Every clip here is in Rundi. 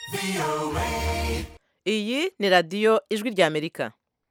iyi ni radiyo ijwi ry'amerika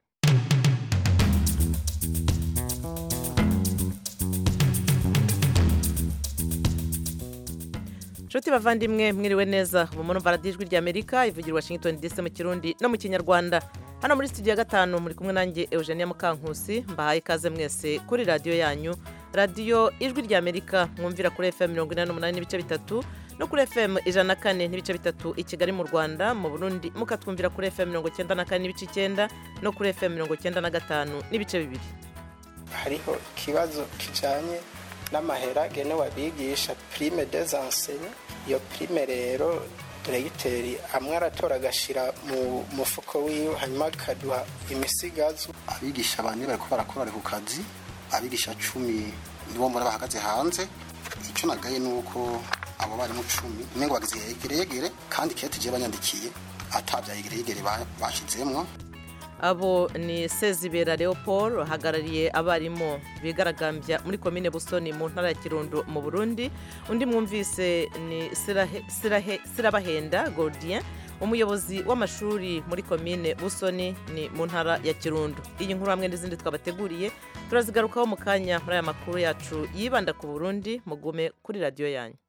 nshuti bavandimwe mwiriwe neza ubu murumva radiyo ijwi ry'amerika ivugira i washington dc mu kirundi no mu kinyarwanda hano muri studio ya gatanu muri kumwe nanjye eugenia mukankusi mbahaye ikaze mwese kuri radiyo yanyu radiyo ijwi ry'amerika mwumvira kuri fm mirongo inani n'umunani n'ibice bitatu no kuri fm ijana na kane n'ibice bitatu i kigali mu rwanda mu burundi mukatwumvira kuri fm mirongo icyenda na kane n'ibice icyenda no kuri fm mirongo icyenda na gatanu n'ibice bibiri hariho ikibazo kijanye n'amahera agenewe abigisha prime des enseignants iyo prime rero diregiteri amwe aratora agashyira mu mufuko wiwe hanyuma akaduha imisigazwa abigisha bane bariko barakora bari ku kazi abigisha cumi nibo mbona bahagaze hanze icyo nagaye ni uko abo barimu cumi umengo bagize yegeregere kandi kete je banyandikiye atabya yegeregere bashizemwo abo ni sezibera leopold hagarariye abarimu bigaragambya muri komine busoni mu ntara ya kirundo mu burundi undi mwumvise ni Sirahe- Sirahe- sirabahenda gordien umuyobozi w'amashuri muri komine busoni ni mu ntara ya kirundo iyi nkuru hamwe n'izindi twabateguriye turazigarukaho mu kanya muri aya makuru yacu yibanda ku burundi mugume kuri radiyo yanyu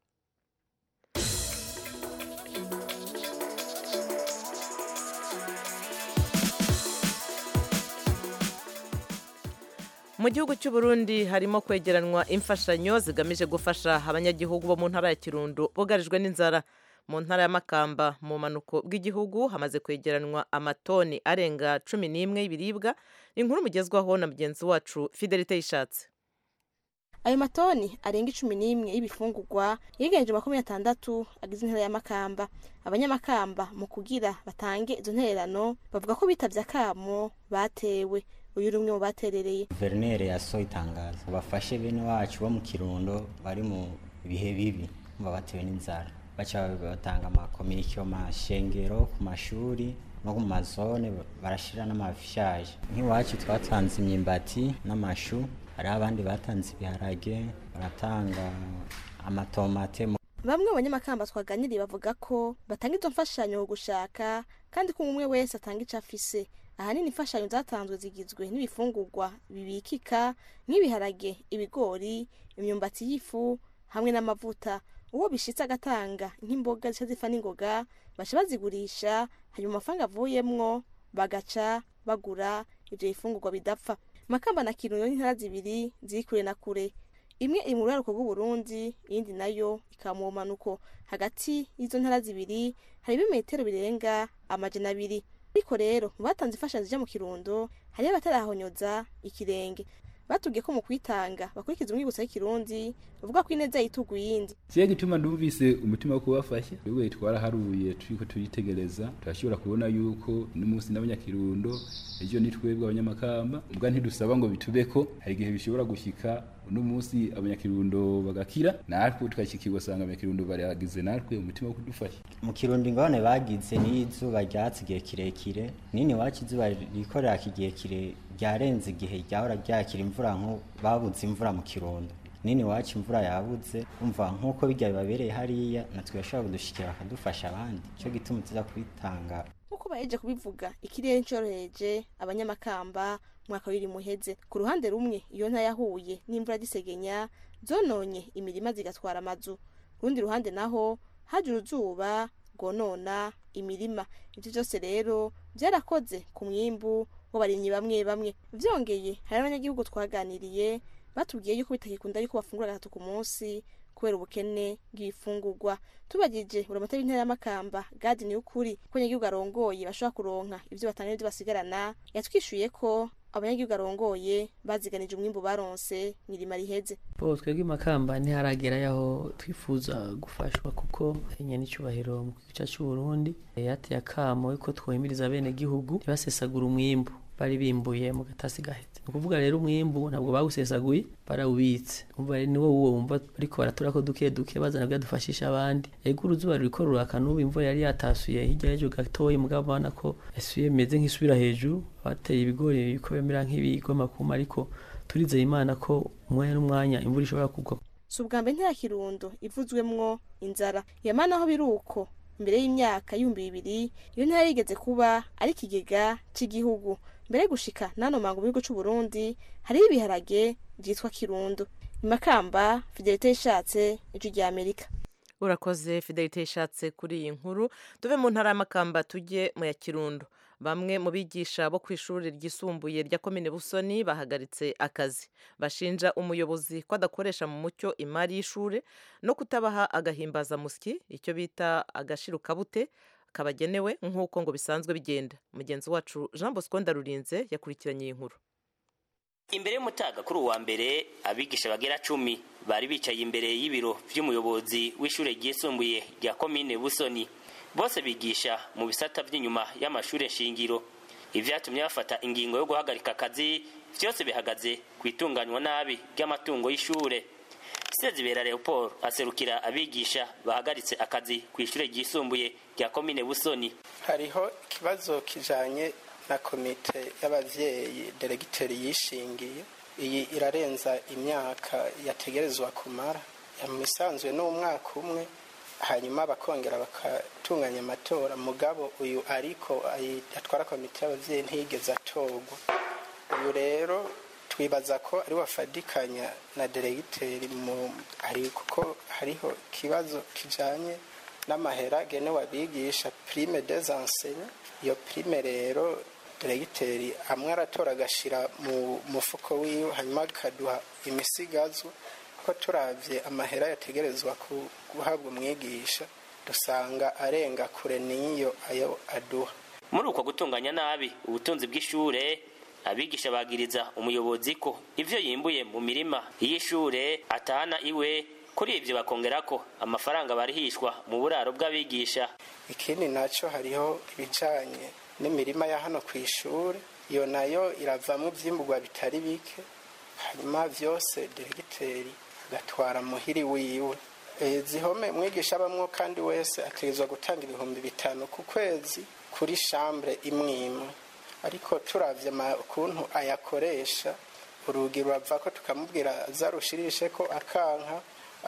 mu gihugu cy'u Burundi harimo kwegeranwa imfashanyo zigamije gufasha abanyagihugu bo mu ntara ya kirundo bugarijwe n'inzara mu ntara ya makamba mu manuko bw'igihugu hamaze kwegeranwa amatoni arenga cumi n'imwe y'ibiribwa inkuru mugezwaho na mugenzi wacu fidelite yishatse ayo matoni arenga icumi n'imwe y'ibifungurwa yiganije makumyabiri atandatu agize intera ya makamba abanyamakamba mu kugira batange izo ntererano bavuga ko bitavye akamo batewe uyu uri umwe mu baterereye guverineri yasohoye itangazo bafashe bene wacu bo mu kirundo bari mu bihe bibi bumva batewe n'inzara baca batanga amakominike mu mashengero ku mashuri no ku mazone barashira n'amafishaje nk'iwacu twatanze imyimbati n'amashu hariho abandi batanze ibiharage baratanga amatomate mu bamwe mu banyamakamba twaganiriye bavuga ko batanga izo mfashanyo ku gushaka kandi ko umwe wese atanga ico afise ahanini imfashanyo zatanzwe zigizwe n'ibifungurwa bibikika nk'ibiharage ibigori imyumbati y'ifu hamwe n'amavuta uwo bishitse agatanga nk'imboga zica zifa n'ingoga baca bazigurisha hanyuma amafaranga avuyemwo bagaca bagura ivyo bifungurwa bidapfa makamba na kirundo n'intara zibiri ziri kure na kure imwe iri mu ruraruko rw'uburundi iyindi nayo ikaba mu bumanuko hagati y'izo ntara zibiri hari ibimetero birenga amajana abiri ariko rero mu batanze imfashanyo zija mu kirundo hariho abatarahonyoza ikirenge batubwiye ko mu kwitanga bakurikiza umwibutso w'ikirundi bavuga ko ineza yitugu yindi kiye gituma ndumvise umutima wo kubafasha twebwe twaraharuye turiko turitegereza turashobora kubona yuko n'umunsi n'abanyakirundo ejo ni twebwe abanyamakamba mbwa ntidusaba ngo bitubeko hari igihe bishobora gushika uno munsi abanyakirundo bagakira natwe tukashikirwa usanga abanyakirundo baragize natwe umutima wo kudufasha mu kirundo ingorane bagize n'izuba ryatsi igihe kirekire nini wacu izuba rikorera igihe kire ryarenze igihe ryahora ryakira imvura nko babuze imvura mu kirundo nini wacu imvura yabuze umva nk'uko bijya bibabereye hariya natwe bashobora kudushikira bakadufasha abandi cyo gituma tuza kwitanga nk'uko baheje kubivuga ikirere ncoroheje abanyamakamba umwaka w'iri muheze ku ruhande rumwe iyo nta yahuye n'imvura gisegenya zononye imirima zigatwara amazu ku rundi ruhande naho haje uruzuba rwonona imirima ibyo byose rero byarakoze ku mwimbu w'abarimyi bamwe bamwe vyongeye hari abanyagihugu twaganiriye batubwiye yuko bitakikunda yuko bafungura gatatu ku munsi kubera ubukene bw'ibifungurwa tubagije uramata w'intara y'amakamba gadi ni ukuri ko abanyagihugu arongoye bashobora kuronka ivyo batanga n'ivyo basigarana yatwishuye ko abanyagihugu arongoye baziganije umwimbu baronse mw'irima riheze bo twebwe makamba ntiharagera yaho twifuza gufashwa kuko nyene icubahiro mu gihugu cacu c'uburundi yateye akamo yuko twohimiriza bene gihugu ntibasesagura umwimbu bari bimbuye mu gatasi gahetse ni ukuvuga rero umwimbu ntabwo bawusesaguye barawubitse umva rero niwo wuwo wumva bariko baratura ko duke duke bazana kugira dufashisha abandi ego uruzuba ruriko ruraka n'ubu imvura yari yatasuye hirya y'ejo gatoyi mugabo ubona ko yasuye imeze nk'isubira hejuru bateye ibigori biriko bimera nk'ibigoma kuma ariko turizeye imana ko umwanya n'umwanya imvura ishobora kugwa si ubwa mbere ntera kirundo ivuzwemwo inzara yamana aho biri uko imbere y'imyaka y'ibihumbi bibiri iyo ntara yigeze kuba ari ikigega cy'igihugu mbere yo gushika n'ano mango mu gihugu c'u Burundi hariho ibiharage vyitwa kirundo imakamba fidelite yishatse ijwi rya amerika urakoze fidelite yishatse kuri iyi nkuru tuve mu ntara y'amakamba tujye mu ya kirundo bamwe mu bigisha bo ku ishuri ryisumbuye rya komine busoni bahagaritse akazi bashinja umuyobozi ko adakoresha mu mucyo imari y'ishuri no kutabaha agahimbazamusyi icyo bita agashirukabute kabagenewe nk'uko ngo bisanzwe bigenda mugenzi wacu jean bosco ndarurinze yakurikiranye iyi nkuru imbere y'umutaga kuri uwa mbere abigisha bagera cumi bari bicaye imbere y'ibiro vy'umuyobozi w'ishure ryisumbuye rya komine busoni bose bigisha mu bisata vy'inyuma y'amashure shingiro ivyatumye bafata ingingo yo guhagarika akazi vyose bihagaze ku itunganywa nabi ry'amatungo y'ishure sezibera leopold aserukira abigisha bahagaritse akazi ku ishure ryisumbuye rya komine busoni hariho ikibazo kijanye na komite y'abavyeyi deregiteri yishingiye iyi irarenza imyaka yategerezwa kumara mu isanzwe n'umwaka umwe hanyuma bakongera bakatunganya amatora mugabo uyu ariko atwara komite y'abavyeyi ntiyigeze atorwa uyu rero twibaza ko ari wafadikanya na deregiteri mu hari kuko hariho ikibazo kijanye n'amahera genewe abigisha prime des enseignants iyo prime rero deregiteri amwe aratora agashira mu mufuko wiwe hanyuma akaduha imisigazwa ko turavye amahera yategerezwa guhabwa umwigisha dusanga arenga kure n'iyo ayo aduha muri uko gutunganya nabi ubutunzi bw'ishure abigisha bagiriza umuyobozi ko ivyo yimbuye mu mirima y'ishure atahana iwe kuri ivyo bakongera ko amafaranga barihishwa mu buraro bw'abigisha ikindi naco hariho ibijanye n'imirima ya hano ku ishuri iyo nayo iravamo ivyimburwa bitari bike hanyuma vyose deregiteri agatwara muhiri wiwe zihome mwigisha abamwo kandi wese ategerezwa gutanga ibihumbi bitanu ku kwezi kuri shambure imwe imwe ariko turavye ukuntu ayakoresha urugi rurava ko tukamubwira azarushirishe ko akanka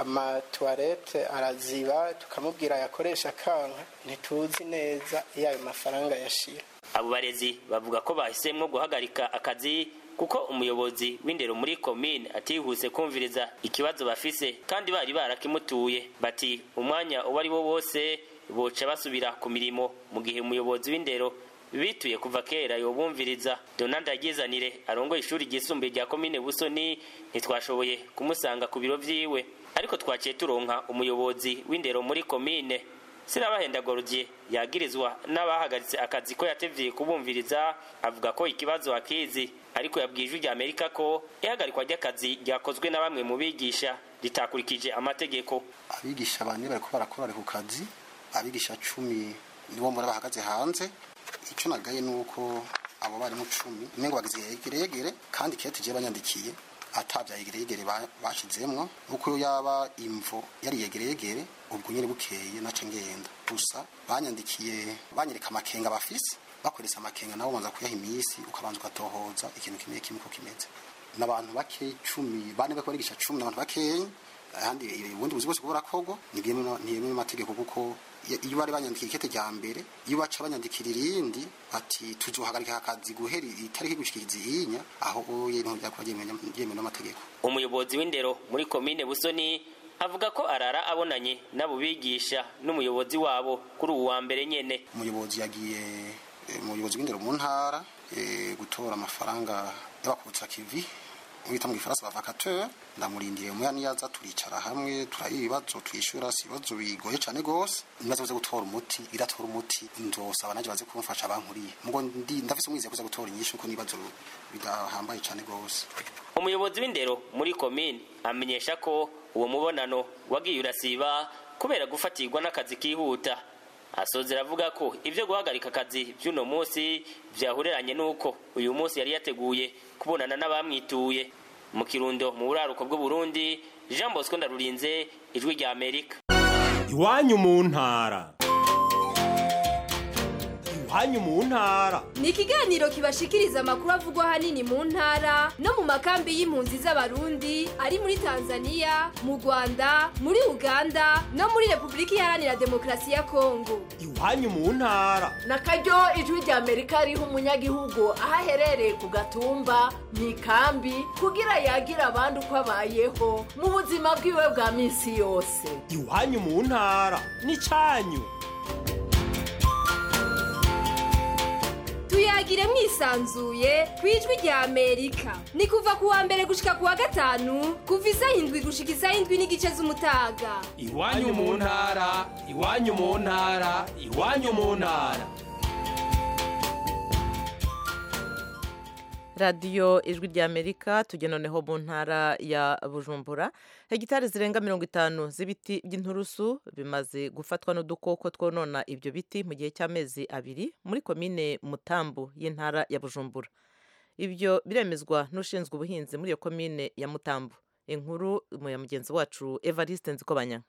amatuwarete araziba tukamubwira ayakoresha akanka ntituzi neza iyo ayo mafaranga yashira abo barezi bavuga ko bahisemwo guhagarika akazi kuko umuyobozi w'indero muri komine atihuse kumviriza ikibazo bafise kandi bari barakimutuye bati umwanya uwo ari wo wose boca basubira ku mirimo mu gihe umuyobozi w'indero bituye kuva kera yobumviriza donald agizanire arongoye ishuri ryisumbuye rya komine busoni ntitwashoboye kumusanga ku biro vyiwe ariko twaciye turonka umuyobozi w'indero muri komine sirabahenda gordier yagirizwa n'abahagaritse akazi ko yatevye kubumviriza avuga ko ikibazo akizi ariko yabwiye ijwi rya amerika ko ihagarikwa ry'akazi ryakozwe na bamwe mu bigisha ritakurikije amategeko abigisha bane bariko barakora bari ku kazi abigisha cumi nibo mbona bahagaze hanze icyo nagaye ni uko abo barimu cumi umengo bagize yegeregere kandi kete je banyandikiye atabya yegeregere bashizemwo uko yaba imvo yari yegeregere ubwo nyene bukeye nace ngenda gusa banyandikiye banyereka amakenga bafise bakoresha amakenga nabo banza kuyaha imisi ukabanza ugatohoza ikintu kimwe kimwe uko kimeze n'abantu bake cumi bane bako barigisha cumi n'abantu bakeyi ahandi ubundi buzi bwose burakorwa ntibyemewe n'amategeko kuko iyo bari banyandikiye ikete rya mbere iyo baca banyandikira irindi ati tuzohagarika akazi guhera itariki gushikiriza iyinya aho ibintu byakuba byemewe n'amategeko umuyobozi w'indero muri komine busoni avuga ko arara abonanye n'abo bigisha n'umuyobozi wabo kuri uwu wa mbere nyene umuyobozi yagiye umuyobozi w'indero mu ntara gutora amafaranga y'abakubutsa kivi mwita mu gifaransa ba vacateur ndamurindiriye umuya niyaza turicara hamwe turayiba ibibazo twishura si ibibazo bigoye cyane gose nibazo zo gutora umuti iratora umuti nzosaba naje baze kumfasha bankuriye mugo ndi ndafise umwize kuza gutora inyishu ko nibazo bidahambaye cyane gose umuyobozi w'indero muri komine amenyesha ko uwo mubonano wagiye urasiba kubera gufatirwa n'akazi kihuta asozera avuga ko ibyo guhagarika akazi by'uno munsi byahuriranye n'uko uyu munsi yari yateguye kubonana n'abamwituye mu kirundo mu buraruko bw'uburundi jean bosco ndarurinze ijwi rya amerika iwanyu mu ntara iwanyu mu ntara ni ikiganiro kibashikiriza amakuru avugwa ahanini mu ntara no mu makambi y'impunzi z'abarundi ari muri tanzania mu rwanda muri uganda no muri repubulika iharanira demokarasi ya kongo iwanyu mu ntara na karyo ijwi rya amerika riha umunyagihugu aho aherereye ku gatumba mu ikambi kugira yagira abandi uko abayeho mu buzima bwiwe bwa minsi yose iwanyu mu ntara n'icyanyu tuyagire mwisanzuye ku ijwi rya amerika ni kuva ku wa mbere gushika ku wa gatanu kuva isaha indwi gushika isaha indwi n'igice z'umutaga iwanyu mu ntara iwanyu mu ntara iwanyu mu ntara radiyo ijwi rya amerika tujya noneho mu ntara ya bujumbura hegitari zirenga mirongo itanu z'ibiti by'inturusu bimaze gufatwa n'udukoko twonona ibyo biti mu gihe cy'amezi abiri muri komine mutambu y'intara ya bujumbura ibyo biremezwa n'ushinzwe ubuhinzi muri iyo komine ya mutambu inkuru ya mugenzi wacu evariste nzikobanya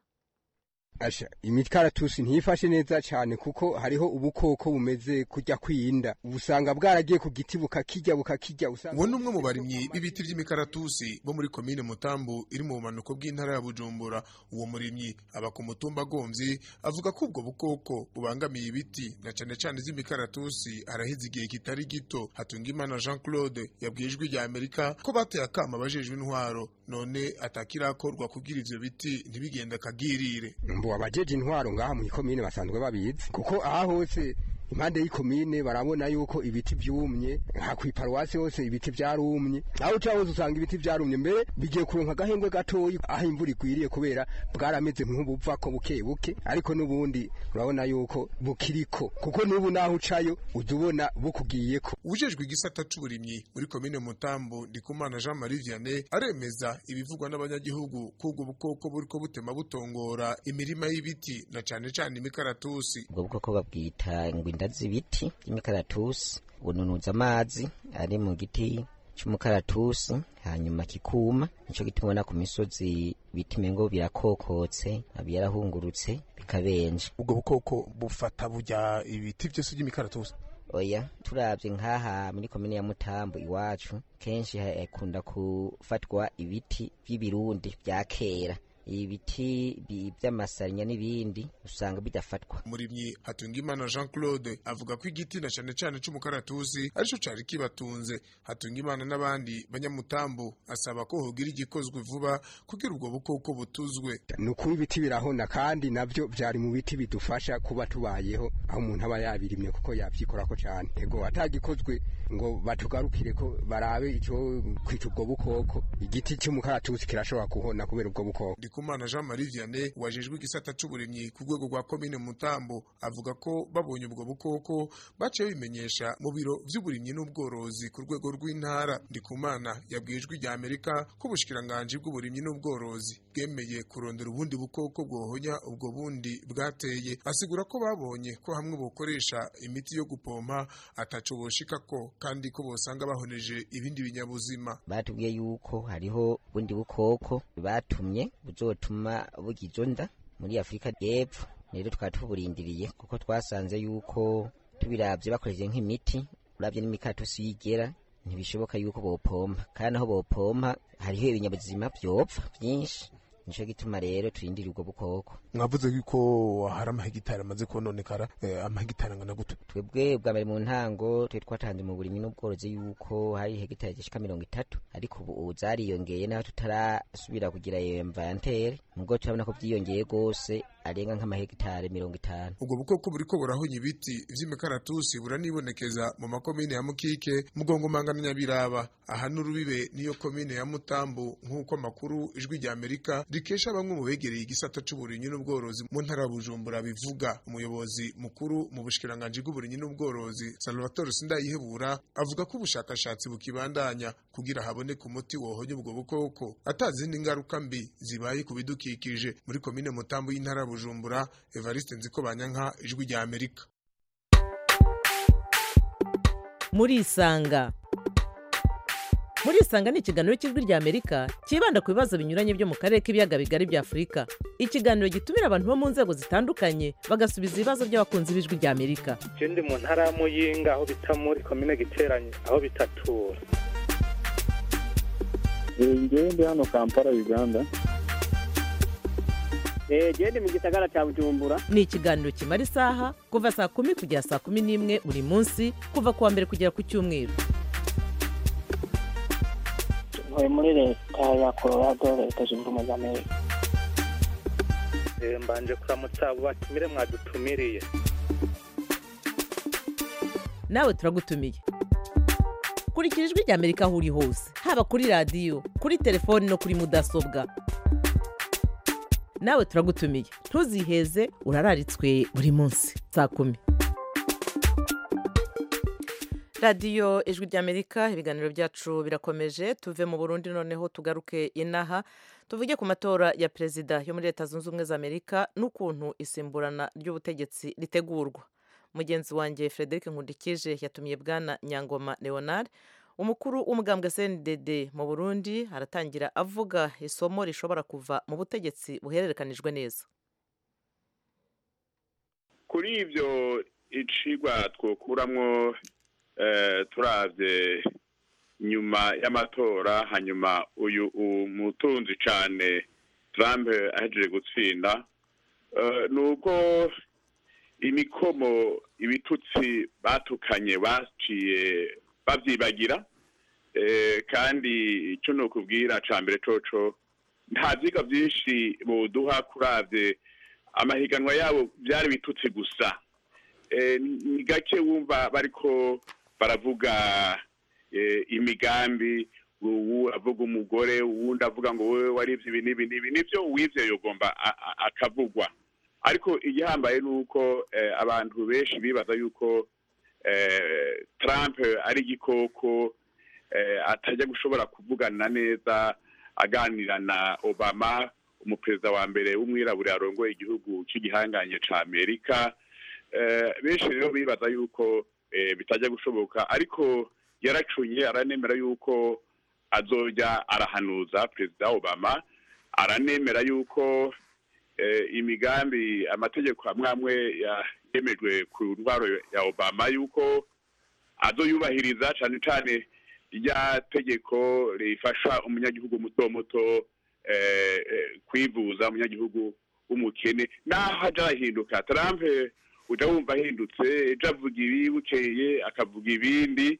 asha imikaratusi ntiyifashe neza cyane kuko hariho ubukoko bumeze kujya kwinda usanga bwaragiye ku giti bukakijya bukakijya uwo ni umwe mu barimyi b'ibiti by'imikaratusi bo muri komine mutambu iri mu bumanuko bw'intara ya bujumbura uwo murimyi aba ku mutumba agomvye avuga ko ubwo bukoko bubangamiye ibiti na cane cane z'imikaratusi araheze igihe kitari gito hatungimana jean claude yabwiye ijwi rya amerika ko bateye akama abajejwe intwaro none atakirakorwa kugira ivyo biti ntibigende akagirire mbu abajeje intwaro ngaha mu ikomine basanzwe babizi kuko aha hose impande y'ikomine barabona yuko ibiti byumye aha ku iparuwasi hose ibiti byarumye aho uca hose usanga ibiti byarumye mbere bigiye kuronka agahengwe gatoyi aho imvura igwiriye kubera bwarameze nk'ubuva ko buke buke ariko n'ubundi urabona yuko bukiriko kuko n'ubu naho ucayo ujya ubona bukugiyeko ujejwe igisata c'uburimyi muri komine mutambu ndikumana jean marie vianney aremeza ibivugwa n'abanyagihugu ko ubwo bukoko buriko butema butongora imirima y'ibiti na cane cane imikaratusi ubwo bukoko babwita ingwinda z'ibiti by'imikaratusi bununuza amazi ari mu giti cy'umukaratusi hanyuma kikuma nicyo gituma ubona ku misozi ibiti mengo birakokotse byarahungurutse bikabenja ubwo bukoko bufata burya ibiti byose by'imikaratusi oya turabye nk'aha muri komine ya mutambo iwacu kenshi hakunda gufatwa ibiti by'ibirundi bya kera ibiti by'amasarinya n'ibindi usanga bidafatwa murimyi hatungimana jean claude avuga ko igiti na cane cane c'umukaratusi arico cari kibatunze hatungimana n'abandi banyamutambu asaba ko hogira igikozwe vuba kugira ubwo bukoko butuzwe ni ukuba ibiti birahona kandi navyo vyari mu biti bidufasha kuba tubayeho aho umuntu aba yabirimye kuko yavyikorako cane ego atagikozwe ngo batugarukire ko barabe ico kwica ubwo bukoko igiti c'umukaratusi kirashobora kuhona kubera ubwo bukoko ndikumana jean marie vianney wajejwe igisata c'uburimyi ku rwego rwa komine mutambo avuga ko babonye ubwo bukoko baciye bimenyesha mu biro vy'uburimyi n'ubworozi ku rwego rw'intara ndikumana yabwiye ijwi rya amerika ko ubushikiranganji bw'uburimyi n'ubworozi bwemeye kurondera ubundi bukoko bwohonya ubwo bundi bwateye asigura ko babonye ko hamwe bokoresha imiti yo gupompa ataco boshikako kandi ko bosanga bahoneje ibindi binyabuzima batubwiye yuko hariho ubundi bukoko batumye buzotuma bugizo nda muri afurika y'epfo rero twaba tuburindiriye kuko twasanze yuko tubiravye bakoresheje nk'imiti uravye n'imikatusi yigera ntibishoboka yuko bopompa kandi aho bopompa hariho ibinyabuzima vyopfa vyinshi nico gituma rero turindira ubwo bukoko mwavuze yuko hari amahegitari amaze kononekara eh, amahegitari angana gute twebwe bwa mbere mu ntango twe twatanze mu burimyi n'ubworozi yuko hari hegitari zishika mirongo itatu ariko ubu zariyongeye naho tutarasubira kugira iyo inventaire nubwo turabona ko vyiyongeye gose arenga nk'amahegitari mirongo itanu ubwo bukoko buriko burahonya ibiti vy'imikaratusi buranibonekeza mu makomine ya mukike mugongomanga na nyabiraba aha n'urubibe niyo komine ya mutambu nk'uko amakuru ijwi rya amerika rikesha bamwe mu begereye igisata c'uburimyi n'ubworozi mu ntara ya bujumbura bivuga umuyobozi mukuru mu bushikiranganji bw'uburimyi n'ubworozi salvatore sindayihebura avuga ko ubushakashatsi bukibandanya kugira haboneke umuti wohonya ubwo bukoko atazindi ngaruka mbi zibaye ku bidukikije muri komine mutambu y'intara ya bujumbura evariste nziko banyanka ijwi rya amerika murisanga murisanga ni ikiganiro cy'ijwi rya amerika cyibanda ku bibazo binyuranye byo mu karere k'ibiyaga bigari bya afurika ikiganiro gitumira abantu bo mu nzego zitandukanye bagasubiza ibibazo by'abakunzi b'ijwi rya amerika je ndi mu ntara ya muyinga aho bita muri komine giteranye aho bitatura ngewe ndi hano kampala uganda genda mu gisagara cya bujumbura ni ikiganiro kimara isaha kuva saa kumi kugera saa kumi n'imwe buri munsi kuva ku wa mbere kugera ku cyumweru ntuye muri leta ya colorado leta zunze ubumwe za amerika Eh, mbanje kuramutsa abo batumire mwadutumiriye nawe turagutumiye kurikira ijwi rya amerika aho uri hose haba kuri radiyo kuri telefoni no kuri mudasobwa nawe turagutumiye ntuziheze urararitswe buri munsi saa kumi radiyo ijwi rya amerika ibiganiro byacu birakomeje tuve mu burundi noneho tugaruke inaha tuvuge ku matora ya perezida yo muri leta zunze ubumwe za amerika n'ukuntu isimburana ry'ubutegetsi ritegurwa mugenzi wanjye frederic nkundikije yatumiye bwana nyangoma leonard umukuru w'umugambwe cndd mu burundi aratangira avuga isomo rishobora kuva mu butegetsi buhererekanijwe neza kuri ibyo icigwa twokuramwo eh, turavye nyuma y'amatora hanyuma uyu umutunzi cane Trump ahejeje gutsinda eh, nuko imikomo ibitutsi batukanye baciye bavyibagira eh, kandi ico nokubwira ca mbere coco nta vyiga vyinshi boduha kuravye amahiganwa yabo vyari bitutsi gusa eh, ni gake wumva bariko baravuga eh, imigambi uwu avuga umugore uwundi avuga ngo wewe warivye ibi n'ibi n'ibi nivyo uwivye yogomba a- a- akavugwa ariko igihambaye ni uko eh, abantu benshi bibaza yuko eh, Trump ari igikoko eh, atajya gushobora kuvugana neza aganira na Obama umuperezida wa mbere w'umwirabura yarongoye igihugu cy'igihanganye ca Amerika eh, benshi rero bibaza yuko eh, bitajya gushoboka ariko yaracunye aranemera yuko azojya arahanuza perezida Obama aranemera yuko eh, imigambi amategeko amwe amwe ya- yemejwe ku ntwaro ya Obama yuko azoyubahiriza cane cane rya tegeko rifasha umunyagihugu muto muto eh, eh, kwivuza umunyagihugu w'umukene naho aja arahinduka Trump uja wumva ahindutse ejo avuga ibi bukeye akavuga ibindi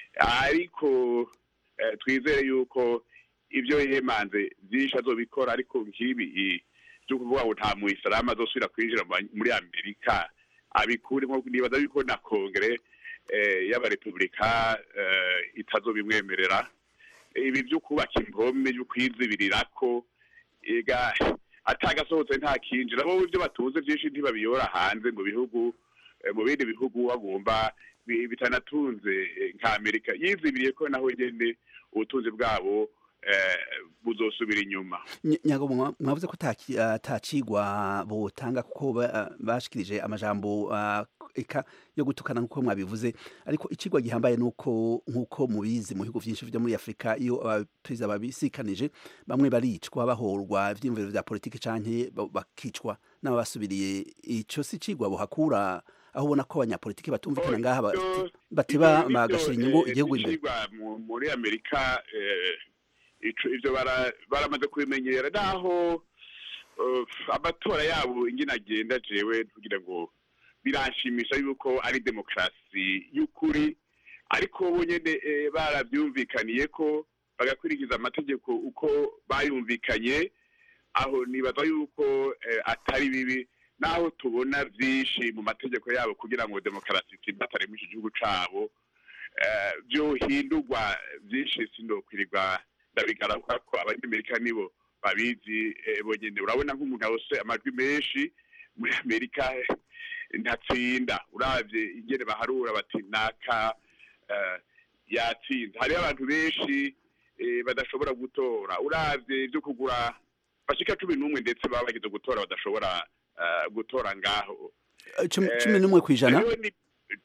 ariko eh, twizere yuko ibyo yemanze byinshi azobikora ariko nk'ibi i- byo kuvuga ngo nta muyisilamu azosubira kwinjira mu ba- muri amerika abikuremo nibaza yuko na kongere eh, y'abarepubulika eh, itazobimwemerera ibi byo kubaka impome byo kwizibirirako ega atagasohotse nta kinjira bo ibyo batunze byinshi ntibabiyora hanze mu bihugu eh, mu bindi bihugu bagomba bi- bitanatunze eh, nka amerika yizibiriye ko naho nyene ubutunzi bwabo eh, buzosubira inyuma Ny- nyago mwa- mwavuze ko taki- atacigwa botanga kuko ba- bashikirije amajambo ah, eka yo gutukana nkuko mwabivuze ariko icigwa gihambaye nuko nkuko mubizi mu bihugu vyinshi vyo muri Afrika iyo abaperezida babisikanije bamwe baricwa bahorwa ivyiyumviro vya politiki canke ba- bakicwa n'ababasubiriye ico si cigwa bohakura aho ubona ko abanyapolitiki batumvikana ngaha bati- bateba Ibyo- bagashira ibyo, inyungu eh, igihugu imbere bicigwa mu- muri amerika eh, ico- ivyo bara- baramaze kubimenyera naho eh, amatora yabo ingene agenda jewe kugira ngo biranshimisha yuko ari demokarasi y'ukuri ariko bo nyene eh, baravyumvikaniye ko bagakurikiza amategeko uko bayumvikanye aho nibaza yuko eh, atari bibi naho tubona vyinshi mu mategeko yabo kugira ngo demokarasi itsimbatare muri iki gihugu cabo eh, vyohindurwa vyinshi sindokwirirwa ndabigaruka ko abanyamerika nibo babizi eh, bonyene urabona nk'umuntu yose amajwi menshi muri amerika eh, ntatsinda uravye ingene baharura bati naka eh, yatsinze hariho abantu benshi eh, badashobora gutora uravye ivyo kugura bashika cumi n'umwe ndetse baba bageze gutora badashobora eh, gutora ngaho cumi Eh, cumi n'umwe kw'ijana hariho ni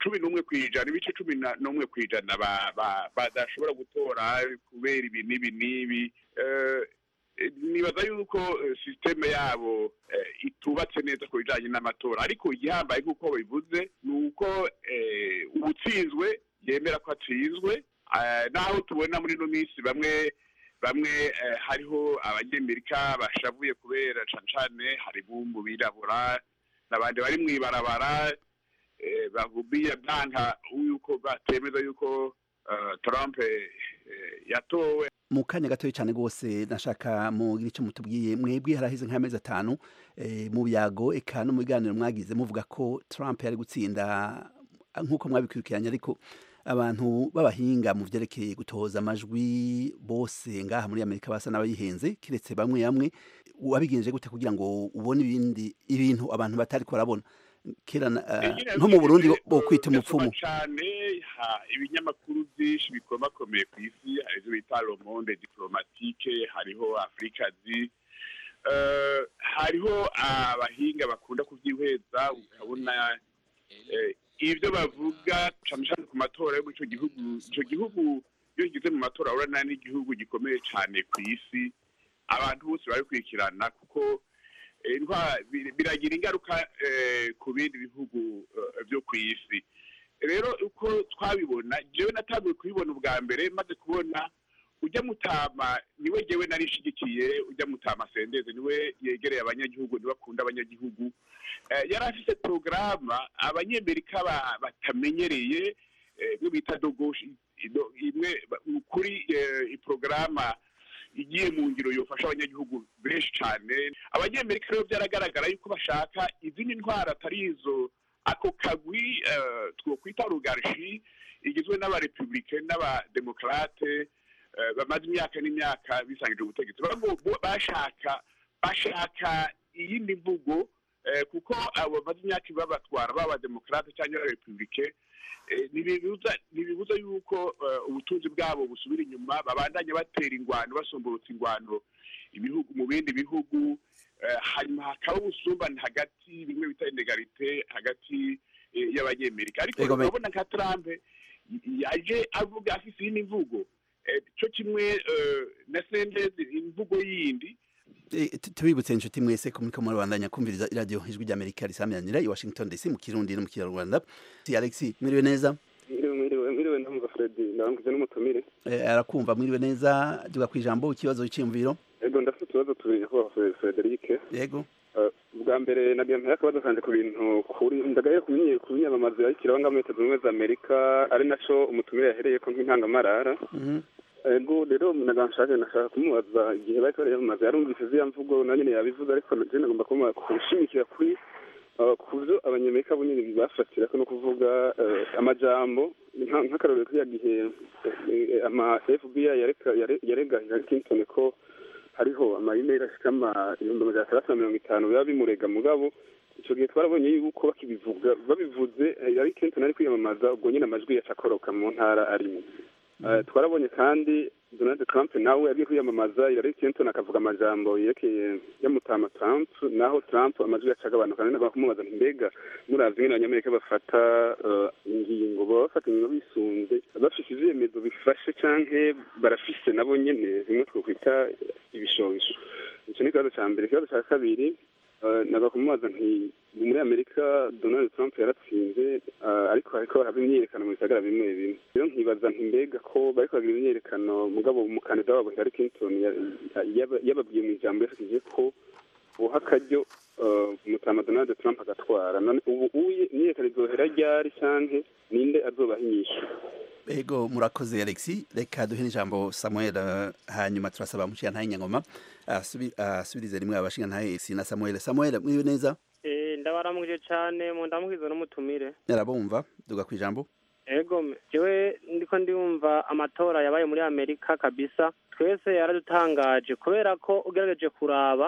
cumi n'umwe ku ijana ibice cumi na- n'umwe ku ijana ba- ba- badashobora gutora kubera ibi n'ibi n'ibi Eh, eh, nibaza yuko eh, sisiteme yabo eh, itubatse neza ku bijanye n'amatora ariko igihambaye nk'uko babivuze ni uko eh, uwutsinzwe yemera ko atsinzwe Eh, naho tubona muri ino minsi bamwe bamwe eh, hariho abanyamerika bashavuye kubera cane cane hari bumbu birabura n'abandi bari mw'ibarabara eh, bagubiye byanka yuko batemeza yuko eh, Trump eh, yatowe mu kanya gatoya cyane rwose nashaka mugira icyo mutubwiye mwebwe haraheze nk'amezi atanu eh, mu byago eka no mu biganiro mwagize muvuga ko Trump yari gutsinda nk'uko mwabikurikiranye ariko abantu b'abahinga mu byerekeye gutoza amajwi bose ngaha muri amerika basa n'abayihenze kiretse bamwe bamwe wabigenje gute kugira ngo ubone ibindi ibintu abantu batari barabona kera na- eh, nko mu burundi bo- bo kwita umupfumu cyane ha ibinyamakuru byinshi bikomakomeye ku isi hari ibyo bita le monde diplomatique hariho afrikazi eh, hariho abahinga bakunda kubyihweza ukabona eh, ibyo bavuga cyane cyane ku matora yo muri icyo gihugu icyo gihugu iyo kigeze mu matora urabona n'igihugu gikomeye cyane ku isi abantu bose barabikurikirana kuko eh, intwa- bir- biragira ingaruka eh, ku bindi bihugu eh, byo ku isi rero uko twabibona jewe natanguye kubibona ubwa mbere maze kubona ujya mutama niwe jewe narishigikiye ujya mutama sendeze niwe yegereye abanyagihugu niwe akunda abanyagihugu Eh, yari afise porogaramu abanyamerika ba- batamenyereye eh, imwe bita dogoshi ido- imwe ba- kuri eh, iporogaramu igiye mu ngiro yofasha abanyagihugu benshi cyane abanyamerika rero byaragaragara yuko bashaka izindi ntwara atari izo ako kagwi eh, twokwita rugarshi igizwe n'abarepublike n'abademokarate eh, bamaze imyaka n'imyaka bisangije ubutegetsi Bago- bo- bashaka bashaka iyindi mvugo eh, kuko abo bamaze imyaka babatwara baba demokarate cyangwa abarepublike eh, ntibibuza ntibibuza yuko eh, ubutunzi bwabo busubira inyuma babandanya batera ingwano basomborotsa ingwano ibihugu mu bindi bihugu eh, hanyuma hakaba ubusumbane hagati bimwe bita inegarite hagati eh, y'abanyamerika ariko Ego, me- urabona nka Trump y- yaje avuga afise iyindi mvugo eh, cyo kimwe eh, na Sanders imvugo yindi Eh, tu- tubibutse inshuti mwese ko muriko murabandanya kumviriza iradiyo ijwi ry'amerika risamiranira i washington dc mu kirundi no mu kinyarwanda si alex mwiriwe neza mwiriwe mwiriwe mwiriwe ndamva fredi ndabangize n'umutumire Eh, arakumva mwiriwe neza duga ku ijambo ikibazo cy'imviro ego ndafite utubazo tubiri kuba frederike yego ubwa mbere nagira mpera akabazo kanje ku bintu kuri ndagaye ku binye- ku binyamamaza yakiraho ngaho muri leta zunze ubumwe za amerika ari naco umutumire yahereyeko nk'intangamarara Mhm. ego rero naga nshaka nashaka kumubaza igihe bariko bariyamamaza yarumvise ziriya mvugo na nyene yabivuze ariko je nagomba kumuha kushimikira kuri uh, ku vyo abanyamerika bo nyene bafatirako no kuvuga eh, amajambo nka- nk'akarorero kiriya gihe eh, eh, ama fbi yareka- yare- yarega Hillary Clinton ko hariho amayimeri ashika ama ibihumbi amajana atandatu na mirongo itanu biba bimurega mugabo ico gihe twarabonye yuko bakibivuga babivuze eh, Hillary Clinton ari kwiyamamaza ubwo nyene amajwi yaca akoroka mu ntara arimo Eh, twarabonye kandi Donald Trump nawe yagiye kwiyamamaza Hillary Clinton akavuga amajambo yerekeye yamutama Trump naho Trump amajwi yaca agabanuka kandi nagomba kumubaza nti mbega muravye ingene abanyamerika bafata eh, ingingo baba bafata ingingo bisunze bafise ivyemezo bifashe canke barafise nabo nyene bimwe twokwita ibishobisho ico ni ikibazo ca mbere ikibazo ca kabiri eh, naga kumubaza nti muri amerika donald trump yaratsinze eh, ariko hariko haraba imyiyerekano mu bisagara bimwe bimwe rero nkibaza nti mbega ko bariko bagira imyiyerekano mugabo umukandida wabo hillary clinton ya- yaba- yababwiye mu ijambo yashikije ko uha akaryo eh, umutama donald trump agatwara none ubu uye imyiyerekano izohera ryari canke ninde azobaha inyishu ego murakoze alex reka duhe n'ijambo samuel eh, hanyuma turasaba mushiyantahe nyangoma asubi- asubirize rimwe abashingantahe si na samuel samuel mwiriwe neza Eh, ndabaramuje cyane mu ndamukizo n'umutumire yarabumva duga ku ijambo ego me- jewe ndiko ndumva amatora yabaye muri amerika kabisa twese yaradutangaje kubera ko ugerageje kuraba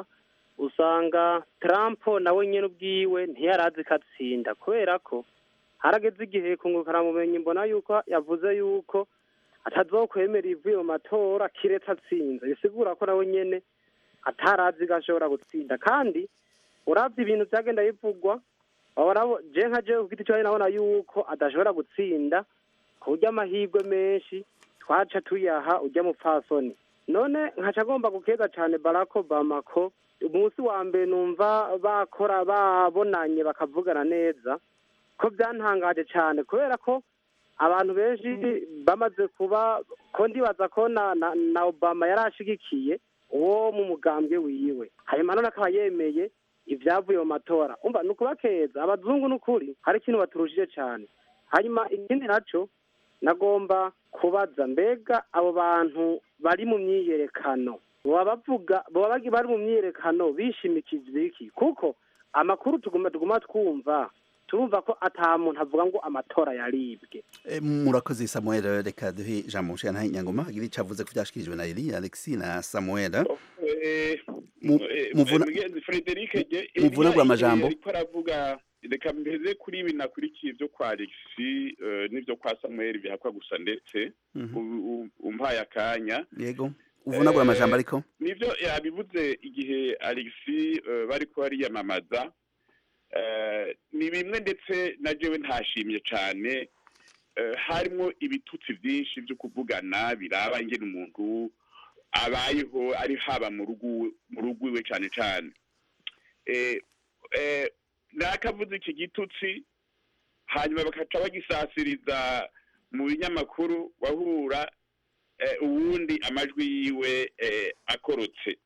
usanga trump nawe nyene ubwiwe ntiyarazi ko atsinda kubera ko harageze igihe kungukaramumenyi mbona yuko yavuze yuko atazokwemera ivuye mu matora kiretse atsinze bisigura ko nawe nyene atarazi ko ashobora gutsinda kandi uravye ibintu vyagenda bivugwa Wabona je nka je ku giti cyawe nabona yuko adashobora gutsinda ku buryo amahirwe menshi twaca tuyaha ujya mupfasoni none nkaca agomba gukeza cyane Barack Obama ko umunsi wa mbere numva bakora babonanye bakavugana neza ko byantangaje cyane kubera ko abantu benshi bamaze kuba ko ndibaza ko na, na, na Obama yari ashigikiye uwo mu mugambwe wiwe hanyuma none akaba yemeye ibyavuye mu matora umva ni ukubakeza abazungu n'ukuri hari ikintu baturushije cyane hanyuma ikindi naco nagomba kubaza mbega abo bantu bari mu myiyerekano baba bavuga baba bagi- bari mu myiyerekano bishimikije iki kuko amakuru tuguma tuguma twumva turumva ko ata muntu avuga ngo amatora yaribwe Eh, murakoze samuel reka duhe ijambo mushana nyangoma agira icyo avuze ko byashikirijwe na eli alexi na samuel Eh, Mu- eh, muvuna- mugenzi Frederic je- muvunagura Elia, amajambo. eh, ariko aravuga reka mbeze kuri ibi nakurikiye ibyo kwa Alexi eh, n'ibyo kwa Samuel bihakwa gusa ndetse Mhm. u- u- umpaye akanya yego uvunagura amajambo ariko nivyo yabivuze igihe Alexi eh, bariko bariyamamaza eh, ni bimwe ndetse na jewe ntashimye cane eh, harimo ibitutsi byinshi byo kuvugana biraba ingene umuntu abayeho ari haba mu rugo mu rugo iwe cane cane eh, eh, nakavuze iki gitutsi hanyuma bakaca bagisasiriza mu binyamakuru wahura eh, uwundi amajwi yiwe eh, akorotse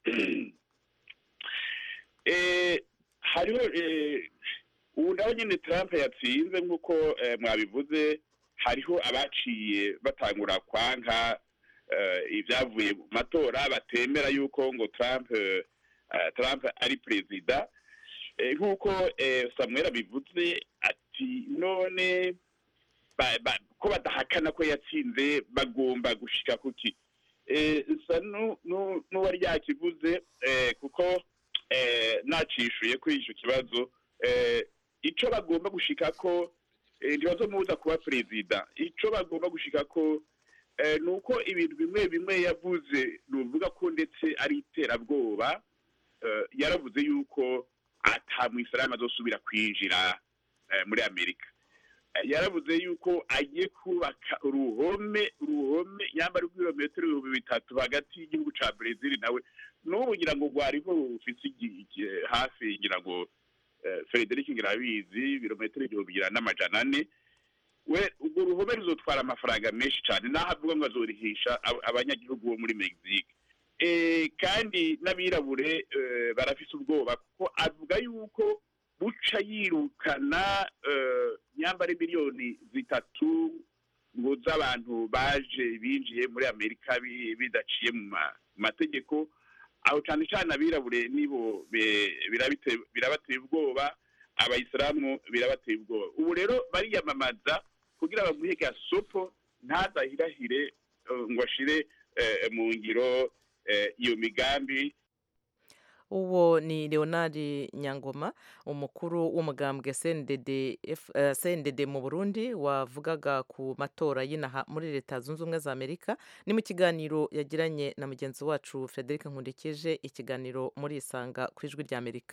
eh, hariho eh, ubu naho nyine Trump yatsinze nk'uko eh, mwabivuze hariho abaciye batangura kwanka eh, ibyavuye mu matora batemera yuko ngo Trump eh, eh, Trump ari perezida Eh, nk'uko eh, Samuel abivuze ati none ba- ba- ko badahakana ko yatsinze bagomba gushika kuki eh, sa nu- nu- n'uwari yakivuze eh, kuko eh, nacishuye kuri icyo kibazo eh, ico bagomba gushika ko eh, ntibazomubuza kuba perezida ico bagomba gushika ko eh, ni uko ibintu bimwe bimwe yavuze nuvuga ko ndetse ari iterabwoba eh, yaravuze yuko ata mwisilamu azosubira kwinjira eh, muri amerika Eh, yaravuze yuko agiye kubaka uruhome uruhome yambara rw'ibirometero ibihumbi bitatu hagati y'igihugu ca brezil nawe n'ubu ngira ngo rwariho rufise igi- igi- hafi ngira ngo eh, frederic ngira abizi ibirometero igihumbi ngira n'amajana ane we urwo ruhome ruzotwara amafaranga menshi cyane naho avuga ngo azorihisha ab- abanyagihugu bo muri mexique Eh, kandi n'abirabure eh, barafise ubwoba kuko avuga yuko buca yirukana eh, nyambare miliyoni zitatu ngo z'abantu baje binjiye muri amerika bi- bidaciye mu ma- mategeko aho cyane cyane abirabure nibo be- birabite- birabateye ubwoba abayisilamu birabateye ubwoba ubu rero bariyamamaza kugira bamuhe gasopo ntazahirahire eh, ngo ashire eh, mu ngiro eh, iyo migambi uwo ni leonard nyangoma umukuru w'umugambwe CNDD F- eh, CNDD mu burundi wavugaga ku matora y'inaha muri leta zunze ubumwe za amerika ni mu kiganiro yagiranye na mugenzi wacu frederic nkundikije ikiganiro muri isanga ku ijwi rya amerika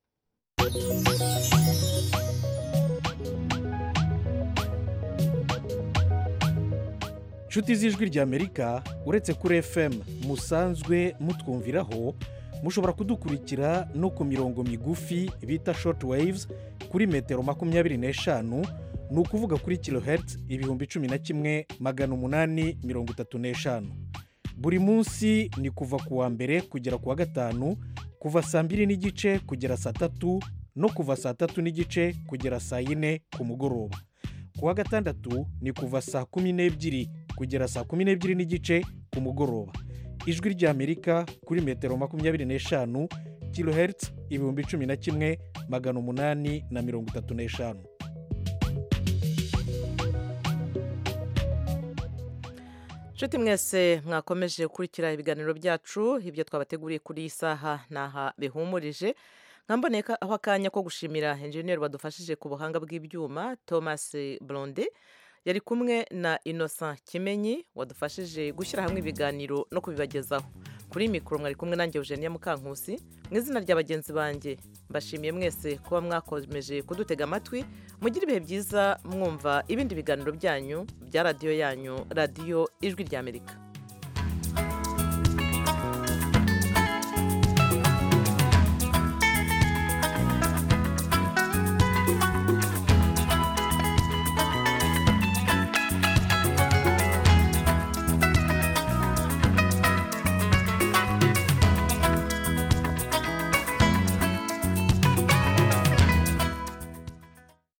nshuti z'ijwi ry'amerika uretse kuri fm musanzwe mutwumviraho mushobora kudukurikira no ku mirongo migufi bita short waves kuri metero makumyabiri n'eshanu ni ukuvuga kuri kilohertz ibihumbi cumi na kimwe magana umunani mirongo itatu n'eshanu buri munsi ni kuva ku wa mbere kugera ku wa gatanu kuva saa mbiri n'igice kugera saa tatu no kuva saa tatu n'igice kugera saa yine ku mugoroba ku wa gatandatu ni kuva saa kumi n'ebyiri kugera saa kumi n'ebyiri n'igice ku mugoroba ijwi ry'amerika kuri metero makumyabiri n'eshanu kilohertz ibihumbi cumi na kimwe magana umunani na mirongo itatu n'eshanu nshuti mwese mwakomeje gukurikira ibiganiro byacu ibyo twabateguriye kuri iyi saha ni aha bihumurije nkamboneka aho akanya ko gushimira enjeniyeri wadufashije ku buhanga bw'ibyuma thomas blonde yari kumwe na innocent kimenyi wadufashije gushyira hamwe ibiganiro no kubibagezaho kuri mikoro mwari kumwe nanjye eugenia mukankusi mu izina rya bagenzi banjye mbashimiye mwese kuba mwakomeje kudutega amatwi mugire ibihe byiza mwumva ibindi biganiro byanyu bya radiyo yanyu radiyo ijwi ry'amerika